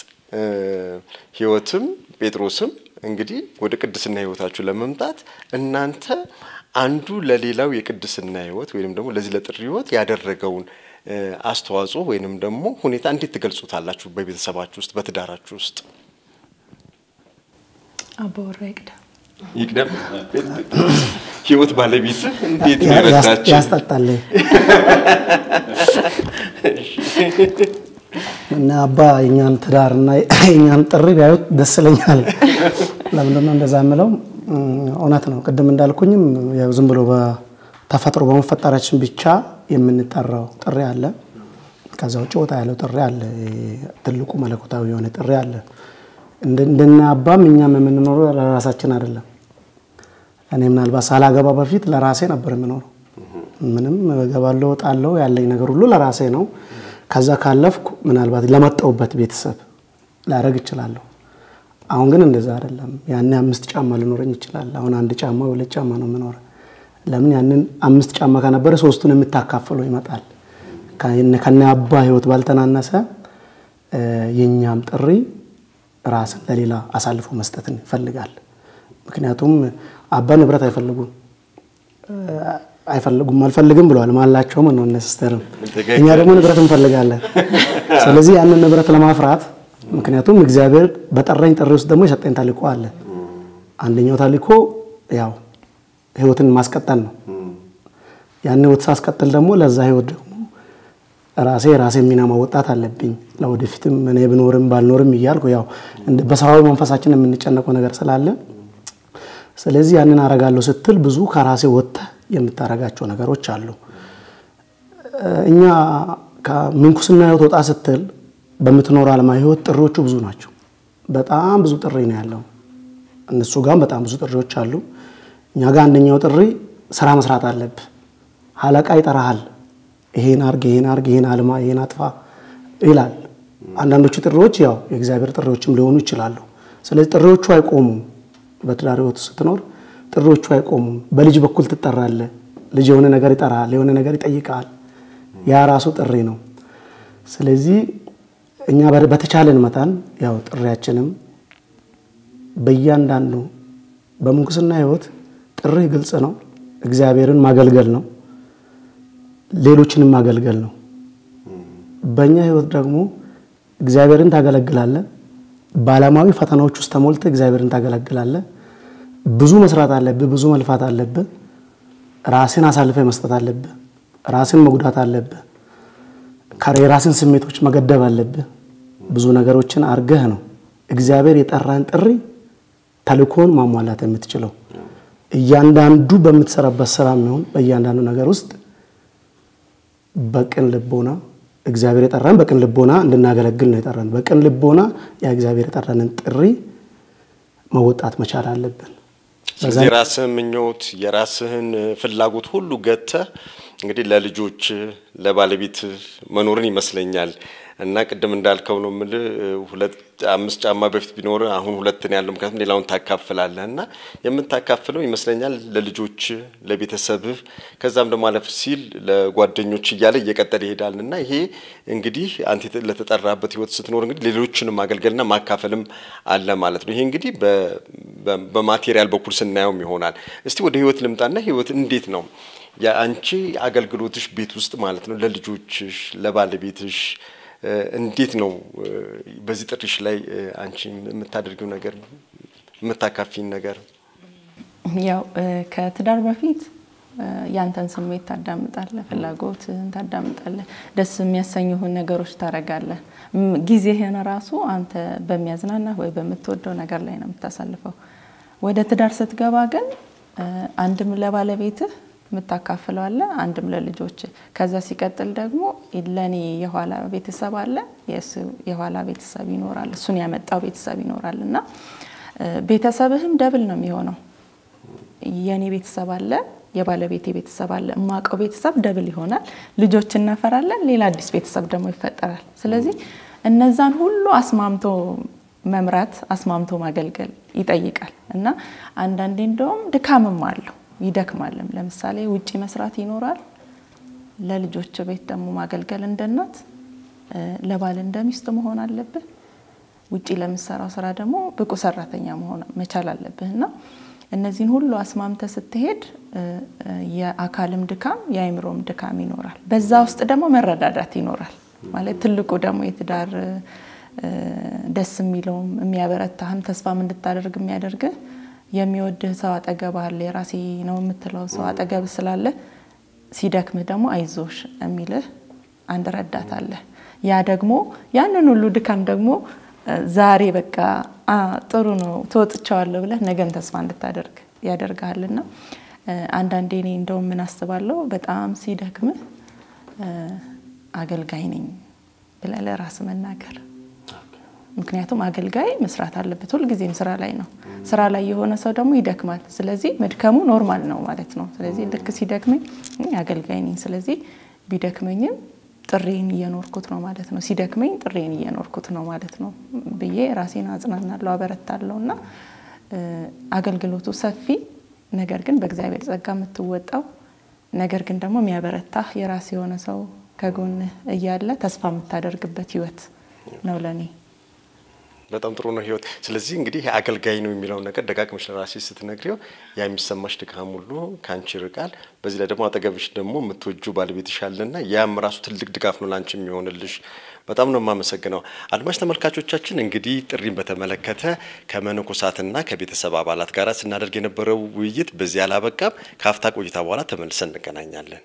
ህይወትም ጴጥሮስም እንግዲህ ወደ ቅድስና ህይወታችሁ ለመምጣት እናንተ አንዱ ለሌላው የቅድስና ህይወት ወይንም ደግሞ ለዚህ ለጥሪ ህይወት ያደረገውን አስተዋጽኦ ወይንም ደግሞ ሁኔታ እንዴት ትገልጹታላችሁ? በቤተሰባችሁ ውስጥ በትዳራችሁ ውስጥ አባወራ ይቅደም ይቅደም። ህይወት ባለቤት እንዴት ነው የረዳችሁ? ያስጠጣል እና አባ የኛን ትዳርና የኛን ጥሪ ቢያዩት ደስ ይለኛል። ለምንድን ነው እንደዛ የምለው? እውነት ነው። ቅድም እንዳልኩኝም ያው ዝም ብሎ በተፈጥሮ በመፈጠራችን ብቻ የምንጠራው ጥሪ አለ። ከዛ ውጭ ወጣ ያለው ጥሪ አለ። ትልቁ መለኮታዊ የሆነ ጥሪ አለ። እንደና አባም እኛም የምንኖረው ለራሳችን አይደለም። እኔ ምናልባት ሳላገባ በፊት ለራሴ ነበር የምኖረው። ምንም እገባለሁ እወጣለሁ፣ ያለኝ ነገር ሁሉ ለራሴ ነው። ከዛ ካለፍኩ ምናልባት ለመጣሁበት ቤተሰብ ላደርግ እችላለሁ። አሁን ግን እንደዛ አይደለም። ያኔ አምስት ጫማ ሊኖረኝ ይችላል። አሁን አንድ ጫማ ሁለት ጫማ ነው የምኖረ። ለምን ያንን አምስት ጫማ ከነበረ ሶስቱን የምታካፍለው ይመጣል። ከነ አባ ህይወት ባልተናነሰ የእኛም ጥሪ ራስን ለሌላ አሳልፎ መስጠትን ይፈልጋል። ምክንያቱም አባ ንብረት አይፈልጉም አይፈልጉም አልፈልግም ብለዋል። ማላቸውም ነው እነ ሲስተርም፣ እኛ ደግሞ ንብረት እንፈልጋለን። ስለዚህ ያንን ንብረት ለማፍራት ምክንያቱም እግዚአብሔር በጠራኝ ጥሪ ውስጥ ደግሞ የሰጠኝ ተልእኮ አለ። አንደኛው ተልእኮ ያው ህይወትን ማስቀጠል ነው። ያን ህይወት ሳስቀጥል ደግሞ ለዛ ህይወት ደግሞ ራሴ ራሴ ሚና ማወጣት አለብኝ። ለወደፊትም እኔ ብኖርም ባልኖርም እያልኩ ያው በሰብአዊ መንፈሳችን የምንጨነቀው ነገር ስላለ ስለዚህ ያንን አረጋለሁ ስትል ብዙ ከራሴ ወጥተህ የምታረጋቸው ነገሮች አሉ። እኛ ከምንኩስና ህይወት ወጣ ስትል በምትኖር ዓለማዊ ህይወት ጥሪዎቹ ብዙ ናቸው። በጣም ብዙ ጥሪ ነው ያለው። እነሱ ጋርም በጣም ብዙ ጥሪዎች አሉ። እኛ ጋር አንደኛው ጥሪ ስራ መስራት አለብህ። አለቃ ይጠራሃል። ይሄን አርግ፣ ይሄን አርግ፣ ይሄን አልማ፣ ይሄን አጥፋ ይላል። አንዳንዶቹ ጥሪዎች ያው የእግዚአብሔር ጥሪዎችም ሊሆኑ ይችላሉ። ስለዚህ ጥሪዎቹ አይቆሙም። በትዳር ህይወት ስትኖር ጥሪዎቹ አይቆሙም። በልጅ በኩል ትጠራለህ። ልጅ የሆነ ነገር ይጠራል፣ የሆነ ነገር ይጠይቃል። ያ ራሱ ጥሪ ነው። ስለዚህ እኛ በተቻለን መጠን ያው ጥሪያችንም በእያንዳንዱ በምንኩስና ህይወት ጥሪ ግልጽ ነው። እግዚአብሔርን ማገልገል ነው፣ ሌሎችንም ማገልገል ነው። በእኛ ህይወት ደግሞ እግዚአብሔርን ታገለግላለህ። በዓለማዊ ፈተናዎች ውስጥ ተሞልተ እግዚአብሔርን ታገለግላለህ። ብዙ መስራት አለብህ፣ ብዙ መልፋት አለብህ። ራስን አሳልፈ መስጠት አለብህ። ራስን መጉዳት አለብህ። የራስን ስሜቶች መገደብ አለብህ። ብዙ ነገሮችን አርገህ ነው እግዚአብሔር የጠራን ጥሪ ተልእኮን ማሟላት የምትችለው። እያንዳንዱ በምትሰራበት ስራ የሚሆን በእያንዳንዱ ነገር ውስጥ በቅን ልቦና እግዚአብሔር የጠራን በቅን ልቦና እንድናገለግል ነው የጠራን። በቅን ልቦና ያ እግዚአብሔር የጠራንን ጥሪ መወጣት መቻል አለብን። ስለዚህ የራስህን ምኞት የራስህን ፍላጎት ሁሉ ገተህ እንግዲህ ለልጆች ለባለቤት መኖርን ይመስለኛል እና ቅድም እንዳልከው ነው የምልህ ሁለት አምስት ጫማ በፊት ቢኖር አሁን ሁለት ነው ያለው። ምክንያቱም ሌላውን ታካፍላለህ እና የምታካፍለው ይመስለኛል ለልጆች ለቤተሰብህ፣ ከዛም ደግሞ አለፍ ሲል ለጓደኞች እያለ እየቀጠለ ይሄዳል እና ይሄ እንግዲህ አንተ ለተጠራበት ህይወት ስትኖር እንግዲህ ሌሎችንም ማገልገልና ማካፈልም አለ ማለት ነው። ይሄ እንግዲህ በማቴሪያል በኩል ስናየውም ይሆናል። እስቲ ወደ ህይወት ልምጣና ህይወት እንዴት ነው የአንቺ አገልግሎትሽ ቤት ውስጥ ማለት ነው ለልጆችሽ ለባለቤትሽ እንዴት ነው በዚህ ጥሪሽ ላይ አንቺ የምታደርጊው ነገር የምታካፊን ነገር? ያው ከትዳር በፊት ያንተን ስሜት ታዳምጣለህ፣ ፍላጎትህን ታዳምጣለህ፣ ደስ የሚያሰኙህን ነገሮች ታረጋለህ። ጊዜህን ራሱ አንተ በሚያዝናናህ ወይ በምትወደው ነገር ላይ ነው የምታሳልፈው። ወደ ትዳር ስትገባ ግን አንድም ለባለቤትህ የምታካፍለው አለ፣ አንድም ለልጆች። ከዛ ሲቀጥል ደግሞ ለእኔ የኋላ ቤተሰብ አለ፣ የእሱ የኋላ ቤተሰብ ይኖራል፣ እሱን ያመጣው ቤተሰብ ይኖራል እና ቤተሰብህም ደብል ነው የሚሆነው። የእኔ ቤተሰብ አለ፣ የባለቤቴ ቤተሰብ አለ፣ እማቀው ቤተሰብ ደብል ይሆናል። ልጆች እናፈራለን፣ ሌላ አዲስ ቤተሰብ ደግሞ ይፈጠራል። ስለዚህ እነዛን ሁሉ አስማምቶ መምራት አስማምቶ ማገልገል ይጠይቃል እና አንዳንዴ እንደውም ድካምም አለው ይደክማልም። ለምሳሌ ውጪ መስራት ይኖራል። ለልጆች ቤት ደግሞ ማገልገል እንደ እናት፣ ለባል እንደ ሚስት መሆን አለብህ። ውጪ ለምሰራው ስራ ደግሞ ብቁ ሰራተኛ መሆን መቻል አለብህ እና እነዚህን ሁሉ አስማምተ ስትሄድ የአካልም ድካም የአይምሮም ድካም ይኖራል። በዛ ውስጥ ደግሞ መረዳዳት ይኖራል። ማለት ትልቁ ደግሞ የትዳር ደስ የሚለውም የሚያበረታህም ተስፋም እንድታደርግ የሚያደርግህ የሚወድህ ሰው አጠገብ አለ። የራሴ ነው የምትለው ሰው አጠገብ ስላለ ሲደክምህ ደግሞ አይዞሽ የሚልህ አንድ ረዳት አለ። ያ ደግሞ ያንን ሁሉ ድካም ደግሞ ዛሬ በቃ ጥሩ ነው ተወጥቸዋለሁ ብለህ ነገን ተስፋ እንድታደርግ ያደርግሃልና አንዳንዴ እኔ እንደውም ምን አስባለሁ በጣም ሲደክምህ አገልጋይ ነኝ ብለህ ለራስህ መናገር ምክንያቱም አገልጋይ መስራት አለበት። ሁልጊዜም ስራ ላይ ነው። ስራ ላይ የሆነ ሰው ደግሞ ይደክማል። ስለዚህ መድከሙ ኖርማል ነው ማለት ነው። ስለዚህ ልክ ሲደክመኝ አገልጋይ ነኝ፣ ስለዚህ ቢደክመኝም ጥሬን እየኖርኩት ነው ማለት ነው። ሲደክመኝ ጥሬን እየኖርኩት ነው ማለት ነው ብዬ ራሴን አጽናናለሁ፣ አበረታለሁ እና አገልግሎቱ ሰፊ ነገር ግን በእግዚአብሔር ጸጋ የምትወጣው ነገር ግን ደግሞ የሚያበረታህ የራስ የሆነ ሰው ከጎንህ እያለ ተስፋ የምታደርግበት ህይወት ነው ለእኔ። በጣም ጥሩ ነው ህይወት። ስለዚህ እንግዲህ አገልጋይ ነው የሚለውን ነገር ደጋግመሽ ለራስሽ ስትነግሪው ያ የሚሰማሽ ድካም ሁሉ ከአንቺ ይርቃል። በዚህ ላይ ደግሞ አጠገብሽ ደግሞ የምትወጁ ባለቤትሽ አለና ያም ራሱ ትልቅ ድጋፍ ነው ለአንቺ የሚሆንልሽ። በጣም ነው የማመሰግነው። አድማጭ ተመልካቾቻችን እንግዲህ ጥሪን በተመለከተ ከመነኮሳትና ከቤተሰብ አባላት ጋር ስናደርግ የነበረው ውይይት በዚህ አላበቃም። ከአፍታ ቆይታ በኋላ ተመልሰን እንገናኛለን።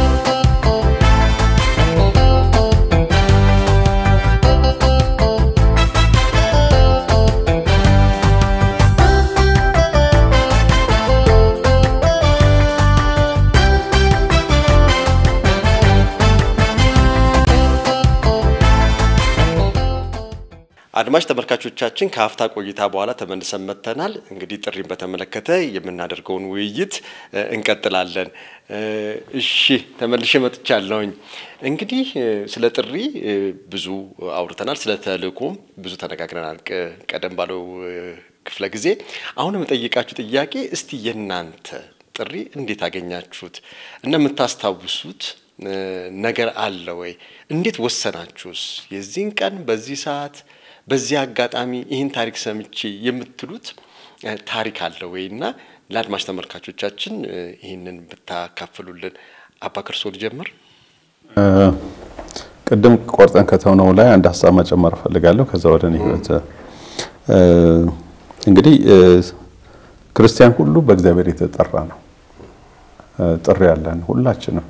አድማጭ ተመልካቾቻችን ከሀፍታ ቆይታ በኋላ ተመልሰን መጥተናል። እንግዲህ ጥሪን በተመለከተ የምናደርገውን ውይይት እንቀጥላለን። እሺ ተመልሼ መጥቻለሁኝ። እንግዲህ ስለ ጥሪ ብዙ አውርተናል፣ ስለ ተልእኮም ብዙ ተነጋግረናል ቀደም ባለው ክፍለ ጊዜ። አሁን የምጠይቃችሁ ጥያቄ እስቲ የእናንተ ጥሪ እንዴት አገኛችሁት እና የምታስታውሱት ነገር አለ ወይ? እንዴት ወሰናችሁስ? የዚህን ቀን በዚህ ሰዓት በዚህ አጋጣሚ ይህን ታሪክ ሰምቼ የምትሉት ታሪክ አለ ወይ? እና ለአድማጭ ተመልካቾቻችን ይህንን ብታካፍሉልን። አባ ክርስቶ ልጀምር። ቅድም ቆርጠን ከተውነው ላይ አንድ ሀሳብ መጨመር እፈልጋለሁ። ከዛ ወደ እኔ ህይወት እንግዲህ ክርስቲያን ሁሉ በእግዚአብሔር የተጠራ ነው። ጥሪ ያለን ሁላችንም።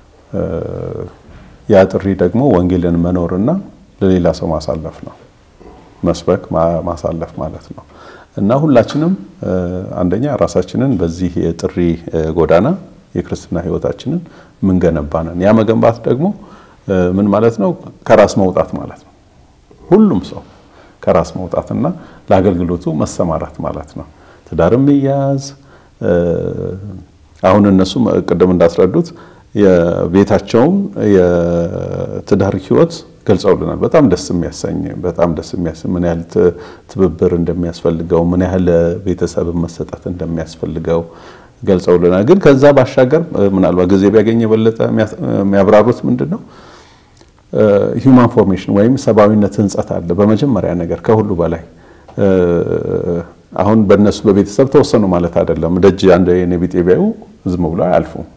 ያ ጥሪ ደግሞ ወንጌልን መኖርና ለሌላ ሰው ማሳለፍ ነው። መስበክ ማሳለፍ ማለት ነው እና ሁላችንም አንደኛ ራሳችንን በዚህ የጥሪ ጎዳና የክርስትና ህይወታችንን ምንገነባ ነን። ያ መገንባት ደግሞ ምን ማለት ነው? ከራስ መውጣት ማለት ነው። ሁሉም ሰው ከራስ መውጣትና ለአገልግሎቱ መሰማራት ማለት ነው። ትዳርም ይያዝ አሁን እነሱ ቅድም እንዳስረዱት የቤታቸውን የትዳር ህይወት ገልጸውልናል። በጣም ደስ የሚያሰኝ በጣም ደስ የሚያሰኝ ምን ያህል ትብብር እንደሚያስፈልገው ምን ያህል ቤተሰብ መሰጠት እንደሚያስፈልገው ገልጸውልናል። ግን ከዛ ባሻገር ምናልባት ጊዜ ቢያገኝ የበለጠ የሚያብራሩት ምንድን ነው ሂውማን ፎርሜሽን ወይም ሰብአዊነት ህንጸት አለ። በመጀመሪያ ነገር ከሁሉ በላይ አሁን በእነሱ በቤተሰብ ተወሰኑ ማለት አይደለም። ደጅ አንድ የኔ ቢጤ ቢያዩ ዝም ብሎ አያልፉም።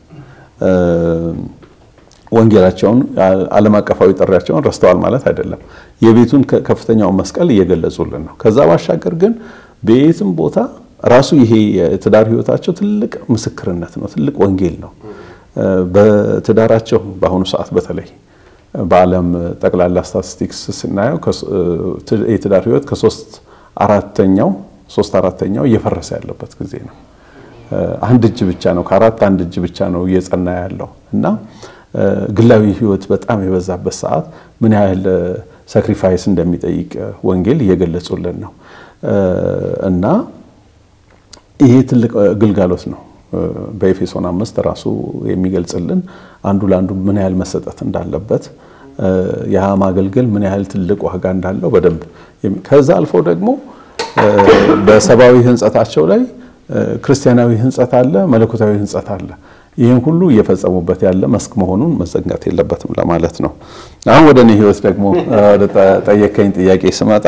ወንጌላቸውን ዓለም አቀፋዊ ጥሪያቸውን ረስተዋል ማለት አይደለም። የቤቱን ከፍተኛውን መስቀል እየገለጹልን ነው። ከዛ ባሻገር ግን በየትም ቦታ ራሱ ይሄ የትዳር ህይወታቸው ትልቅ ምስክርነት ነው፣ ትልቅ ወንጌል ነው። በትዳራቸው በአሁኑ ሰዓት በተለይ በዓለም ጠቅላላ ስታቲስቲክስ ስናየው የትዳር ህይወት ከሶስት አራተኛው ሶስት አራተኛው እየፈረሰ ያለበት ጊዜ ነው። አንድ እጅ ብቻ ነው ከአራት አንድ እጅ ብቻ ነው እየጸና ያለው እና ግላዊ ህይወት በጣም የበዛበት ሰዓት ምን ያህል ሳክሪፋይስ እንደሚጠይቅ ወንጌል እየገለጹልን ነው እና ይሄ ትልቅ ግልጋሎት ነው። በኤፌሶን አምስት ራሱ የሚገልጽልን አንዱ ለአንዱ ምን ያህል መሰጠት እንዳለበት ያ ማገልገል ምን ያህል ትልቅ ዋጋ እንዳለው በደንብ ከዛ አልፎ ደግሞ በሰብአዊ ህንጸታቸው ላይ ክርስቲያናዊ ህንጸት አለ፣ መለኮታዊ ህንጸት አለ። ይህን ሁሉ እየፈጸሙበት ያለ መስክ መሆኑን መዘንጋት የለበትም ለማለት ነው። አሁን ወደ እኔ ህይወት ደግሞ ወደ ጠየከኝ ጥያቄ ስመጣ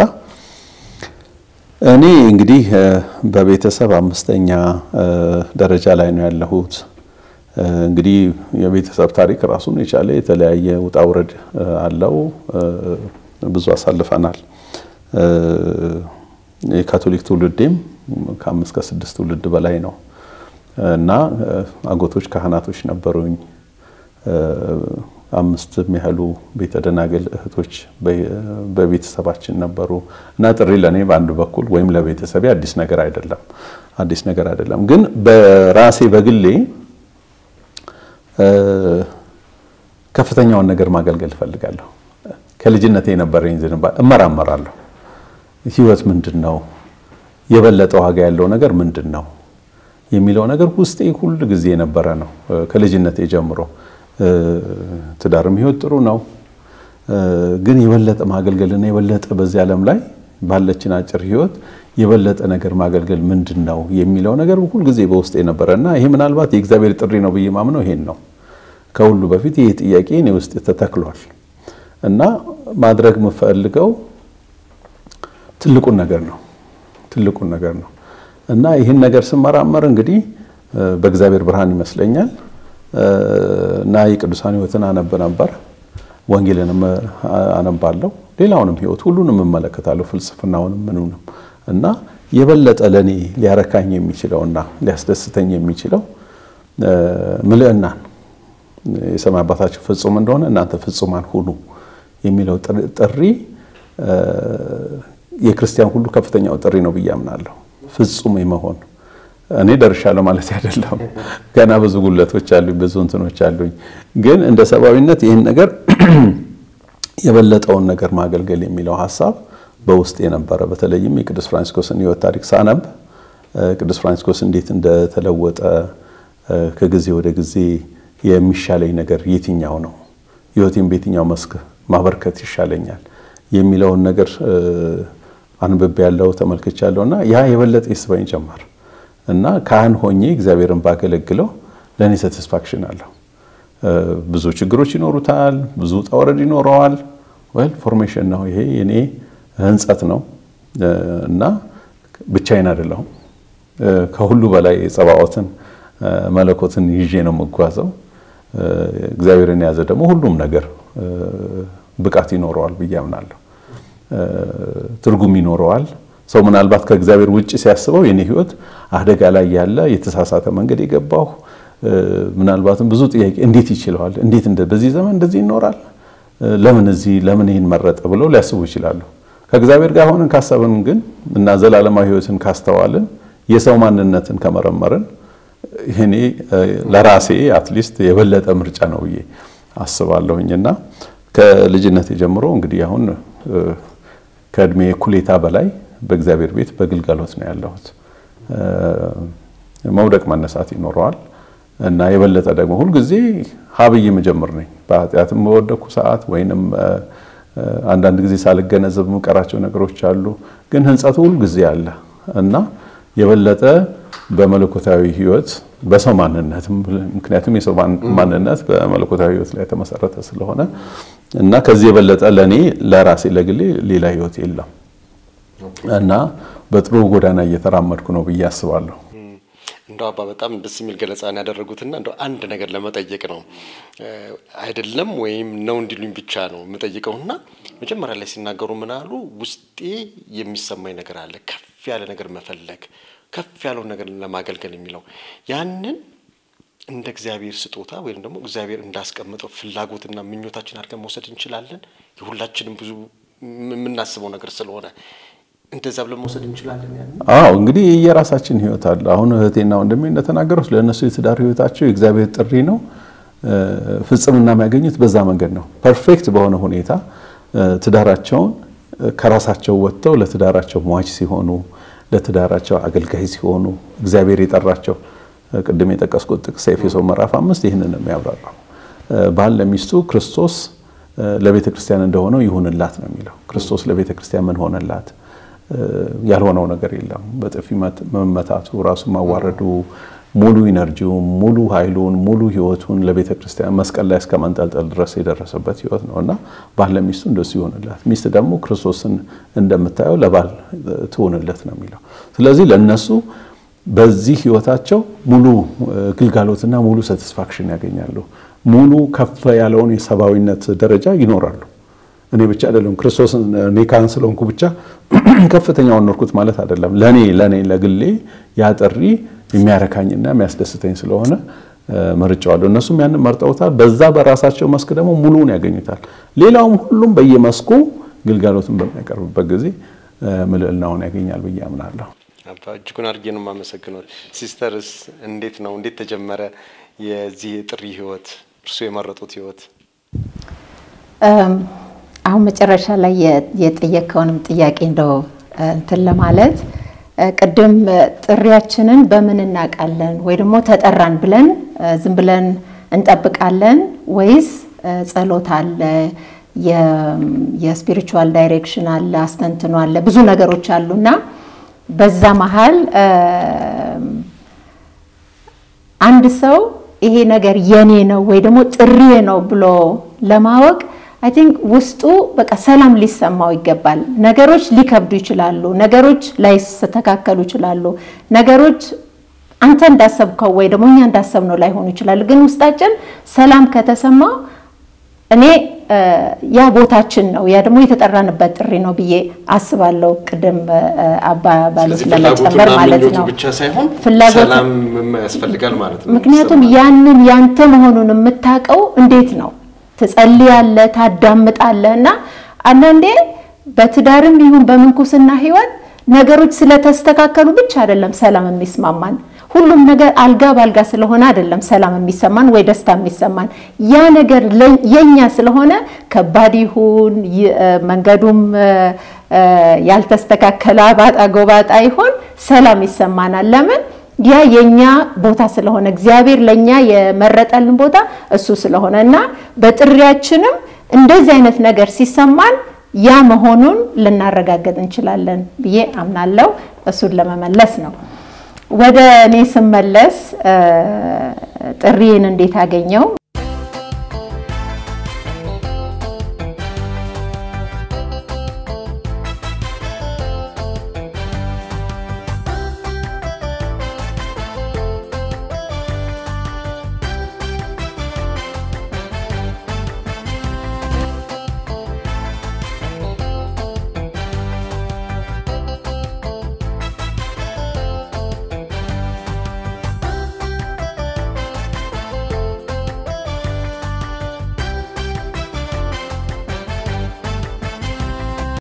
እኔ እንግዲህ በቤተሰብ አምስተኛ ደረጃ ላይ ነው ያለሁት። እንግዲህ የቤተሰብ ታሪክ ራሱን የቻለ የተለያየ ውጣ ውረድ አለው። ብዙ አሳልፈናል። የካቶሊክ ትውልዴም ከአምስት ከስድስት ትውልድ በላይ ነው እና አጎቶች ካህናቶች ነበሩኝ። አምስት የሚያህሉ ቤተ ደናግል እህቶች በቤተሰባችን ነበሩ እና ጥሪ ለእኔ በአንድ በኩል ወይም ለቤተሰቤ አዲስ ነገር አይደለም አዲስ ነገር አይደለም። ግን በራሴ በግሌ ከፍተኛውን ነገር ማገልገል እፈልጋለሁ። ከልጅነቴ የነበረኝ ዝንባሌ እመራመራለሁ። ህይወት ምንድን ነው? የበለጠ ዋጋ ያለው ነገር ምንድን ነው የሚለው ነገር ውስጤ ሁል ጊዜ የነበረ ነው ከልጅነቴ ጀምሮ። ትዳርም ህይወት ጥሩ ነው፣ ግን የበለጠ ማገልገልና የበለጠ በዚህ ዓለም ላይ ባለችን አጭር ህይወት የበለጠ ነገር ማገልገል ምንድን ነው የሚለው ነገር ሁልጊዜ በውስጥ የነበረ እና ይሄ ምናልባት የእግዚአብሔር ጥሪ ነው ብዬ ማምነው ይሄን ነው። ከሁሉ በፊት ይሄ ጥያቄ እኔ ውስጥ ተተክሏል እና ማድረግ የምፈልገው ትልቁን ነገር ነው ትልቁን ነገር ነው እና ይህን ነገር ስመራመር እንግዲህ በእግዚአብሔር ብርሃን ይመስለኛል እና የቅዱሳን ህይወትን አነብ ነበር። ወንጌልንም አነባለሁ። ሌላውንም ህይወት ሁሉንም እመለከታለሁ፣ ፍልስፍናውንም ምኑንም እና የበለጠ ለእኔ ሊያረካኝ የሚችለውና ሊያስደስተኝ የሚችለው ምልዕናን የሰማይ አባታችሁ ፍጹም እንደሆነ እናንተ ፍጹማን ሁኑ የሚለው ጥሪ የክርስቲያን ሁሉ ከፍተኛው ጥሪ ነው ብዬ አምናለሁ። ፍጹም የመሆን እኔ ደርሻለሁ ማለት አይደለም። ገና ብዙ ጉለቶች አሉኝ፣ ብዙ እንትኖች አሉኝ። ግን እንደ ሰብአዊነት ይህን ነገር የበለጠውን ነገር ማገልገል የሚለው ሀሳብ በውስጥ የነበረ በተለይም የቅዱስ ፍራንሲስኮስን ህይወት ታሪክ ሳነብ ቅዱስ ፍራንሲስኮስ እንዴት እንደተለወጠ ከጊዜ ወደ ጊዜ የሚሻለኝ ነገር የትኛው ነው፣ ህይወቴን በየትኛው መስክ ማበርከት ይሻለኛል የሚለውን ነገር አንብቤ ያለው ተመልክቻ ያለው እና ያ የበለጠ ይስበኝ ጀመር እና ካህን ሆኜ እግዚአብሔርን ባገለግለው ለእኔ ሳቲስፋክሽን አለው። ብዙ ችግሮች ይኖሩታል፣ ብዙ ውጣ ውረድ ይኖረዋል። ወል ፎርሜሽን ነው ይሄ የኔ ህንጸት ነው እና ብቻዬን አይደለሁም። ከሁሉ በላይ የጸባዖትን መለኮትን ይዤ ነው የምጓዘው። እግዚአብሔርን የያዘ ደግሞ ሁሉም ነገር ብቃት ይኖረዋል ብዬ አምናለሁ። ትርጉም ይኖረዋል። ሰው ምናልባት ከእግዚአብሔር ውጭ ሲያስበው የኔ ህይወት አደጋ ላይ ያለ የተሳሳተ መንገድ የገባሁ ምናልባትም ብዙ ጥያቄ እንዴት ይችለዋል? እንዴት በዚህ ዘመን እንደዚህ ይኖራል? ለምን እዚህ ለምን ይህን መረጠ ብለው ሊያስቡ ይችላሉ። ከእግዚአብሔር ጋር ሆነን ካሰብን ግን እና ዘላለማዊ ህይወትን ካስተዋልን የሰው ማንነትን ከመረመርን ይሄኔ ለራሴ አትሊስት የበለጠ ምርጫ ነው ብዬ አስባለሁኝ እና ከልጅነት ጀምሮ እንግዲህ አሁን ከእድሜ እኩሌታ በላይ በእግዚአብሔር ቤት በግልጋሎት ነው ያለሁት። መውደቅ መነሳት ይኖረዋል እና የበለጠ ደግሞ ሁልጊዜ ሀብዬ መጀመር ነኝ። በኃጢአትም በወደኩ ሰዓት ወይንም አንዳንድ ጊዜ ሳልገነዘብ የምቀራቸው ነገሮች አሉ። ግን ህንጸቱ ሁልጊዜ አለ እና የበለጠ በመለኮታዊ ህይወት በሰው ማንነት ምክንያቱም የሰው ማንነት በመለኮታዊ ህይወት ላይ የተመሰረተ ስለሆነ እና ከዚህ የበለጠ ለእኔ ለራሴ ለግሌ ሌላ ህይወት የለም እና በጥሩ ጎዳና እየተራመድኩ ነው ብዬ አስባለሁ። እንደው አባ በጣም ደስ የሚል ገለጻን ያደረጉትና እንደው አንድ ነገር ለመጠየቅ ነው አይደለም ወይም ነው እንዲሉኝ ብቻ ነው የምጠይቀውና መጀመሪያ ላይ ሲናገሩ ምን አሉ? ውስጤ የሚሰማኝ ነገር አለ፣ ከፍ ያለ ነገር መፈለግ፣ ከፍ ያለውን ነገር ለማገልገል የሚለው ያንን እንደ እግዚአብሔር ስጦታ ወይም ደግሞ እግዚአብሔር እንዳስቀምጠው ፍላጎትና ምኞታችን አድርገን መውሰድ እንችላለን። የሁላችንም ብዙ የምናስበው ነገር ስለሆነ እንደዛ ብለን መውሰድ እንችላለን። ያን አዎ እንግዲህ የራሳችን ህይወት አለ። አሁን እህቴና ወንድሜ እንደተናገሩት ለእነሱ የትዳር ህይወታቸው የእግዚአብሔር ጥሪ ነው። ፍጽምና የሚያገኙት በዛ መንገድ ነው። ፐርፌክት በሆነ ሁኔታ ትዳራቸውን ከራሳቸው ወጥተው ለትዳራቸው ሟች ሲሆኑ፣ ለትዳራቸው አገልጋይ ሲሆኑ እግዚአብሔር የጠራቸው ቅድም የጠቀስኩት ጥቅስ ኤፌሶን ምዕራፍ አምስት ይህንን ነው የሚያብራራው። ባል ለሚስቱ ክርስቶስ ለቤተ ክርስቲያን እንደሆነው ይሁንላት ነው የሚለው። ክርስቶስ ለቤተ ክርስቲያን ምን ሆነላት? ያልሆነው ነገር የለም። በጥፊ መመታቱ፣ ራሱ ማዋረዱ፣ ሙሉ ኢነርጂውን፣ ሙሉ ኃይሉን፣ ሙሉ ህይወቱን ለቤተ ክርስቲያን መስቀል ላይ እስከ መንጠልጠል ድረስ የደረሰበት ህይወት ነው እና ባል ለሚስቱ እንደሱ ይሆንላት፣ ሚስት ደግሞ ክርስቶስን እንደምታየው ለባል ትሆንለት ነው የሚለው። ስለዚህ ለእነሱ በዚህ ህይወታቸው ሙሉ ግልጋሎትና ሙሉ ሳቲስፋክሽን ያገኛሉ። ሙሉ ከፍ ያለውን የሰብአዊነት ደረጃ ይኖራሉ። እኔ ብቻ አይደለም ክርስቶስን እኔ ካህን ስለሆንኩ ብቻ ከፍተኛውን ኖርኩት ማለት አይደለም። ለኔ ለኔ ለግሌ ያ ጥሪ የሚያረካኝና የሚያስደስተኝ ስለሆነ መርጫዋለሁ። እነሱም ያንን መርጠውታል። በዛ በራሳቸው መስክ ደግሞ ሙሉውን ያገኙታል። ሌላውም ሁሉም በየመስኩ ግልጋሎትን በሚያቀርብበት ጊዜ ምልዕናውን ያገኛል ብዬ አምናለሁ። አባ እጅጉን አድርጌ ነው የማመሰግነው። ሲስተርስ እንዴት ነው እንዴት ተጀመረ የዚህ የጥሪ ህይወት እርሱ የመረጡት ህይወት? አሁን መጨረሻ ላይ የጠየቀውንም ጥያቄ እንደው እንትን ለማለት ቅድም ጥሪያችንን በምን እናውቃለን? ወይ ደግሞ ተጠራን ብለን ዝም ብለን እንጠብቃለን ወይስ ጸሎት አለ፣ የስፒሪቹዋል ዳይሬክሽን አለ፣ አስተንትኖ አለ፣ ብዙ ነገሮች አሉ እና በዛ መሀል አንድ ሰው ይሄ ነገር የኔ ነው ወይ ደግሞ ጥሪዬ ነው ብሎ ለማወቅ አይ ቲንክ ውስጡ በቃ ሰላም ሊሰማው ይገባል። ነገሮች ሊከብዱ ይችላሉ። ነገሮች ላይስተካከሉ ይችላሉ። ነገሮች አንተ እንዳሰብከው ወይ ደግሞ እኛ እንዳሰብነው ላይሆኑ ይችላሉ። ግን ውስጣችን ሰላም ከተሰማው እኔ ያ ቦታችን ነው፣ ያ ደግሞ የተጠራንበት ጥሪ ነው ብዬ አስባለሁ። ቅድም አባ ባሉት ለመጨመር ማለት ነው ብቻ ሳይሆን ፍላጎት ሰላም ያስፈልጋል ማለት ነው። ምክንያቱም ያንን ያንተ መሆኑን የምታውቀው እንዴት ነው? ትጸልያለህ፣ ታዳምጣለህ እና አንዳንዴ በትዳርም ይሁን በምንኩስና ህይወት ነገሮች ስለተስተካከሉ ብቻ አይደለም ሰላም የሚስማማን። ሁሉም ነገር አልጋ ባልጋ ስለሆነ አይደለም ሰላም የሚሰማን ወይ ደስታ የሚሰማን። ያ ነገር የኛ ስለሆነ ከባድ ይሁን መንገዱም ያልተስተካከለ አባጣ ጎባጣ ይሆን ሰላም ይሰማናል። ለምን? ያ የኛ ቦታ ስለሆነ እግዚአብሔር ለኛ የመረጠልን ቦታ እሱ ስለሆነ እና በጥሪያችንም እንደዚህ አይነት ነገር ሲሰማን ያ መሆኑን ልናረጋገጥ እንችላለን ብዬ አምናለሁ። እሱን ለመመለስ ነው። ወደ እኔ ስመለስ ጥሪዬን እንዴት አገኘው?